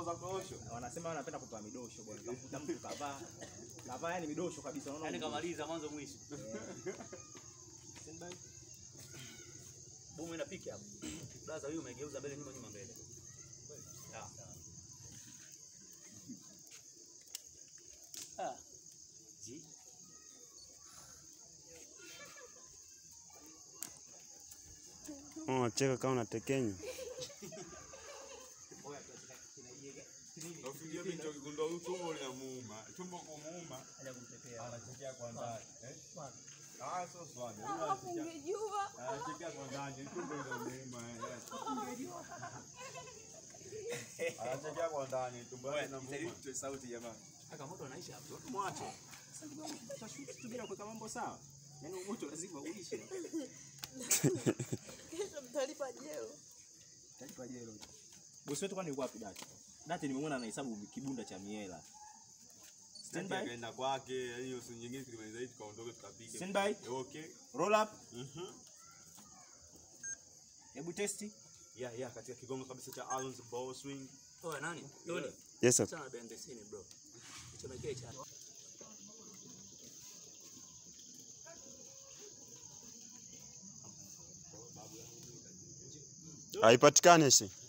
za korosho. Wanasema wanapenda kutoa midosho bwana. Utakuta mtu kavaa kavaa yani midosho kabisa unaona. Yaani kamaliza mwanzo mwisho. Standby. Bomu inapika hapo. Blaza huyu umegeuza mbele nyuma nyuma mbele. Ah. Ah. Ji. Unacheka kama unatekenya. Nafikiria mimi ndio kigundua huyu tumbo linamuuma. Tumbo kumuuma. Anachekea kwa ndani. Eh? Ah, sio swali. Huyu Alafu anachekea- ungejua. Anachekea kwa ndani. Tumbo linamuuma. eh. Anachekea kwa ndani. Tumbo lake linamuuma. sauti jamani. Aka moto anaisha hapo. Mwache. Tutashuti bila kuweka mambo sawa. Yaani moto lazima uishe. Kesho mtalipa jeo. Talipa jelo. Bosi wetu kwani yuko wapi Dati? Dati nimemwona anahesabu kibunda cha miela. Stand Standby. akaenda kwake, yani hiyo siku nyingine tulimaliza hii tukaondoka tukapige. Standby. Eh, Okay. Roll up. Mhm. Hebu testi. Yeah, yeah, katika kigongo kabisa cha Alon's ball swing. Oya nani? Doni. Yes sir. Sana bendesini bro. Chomekee cha. Haipatikani si.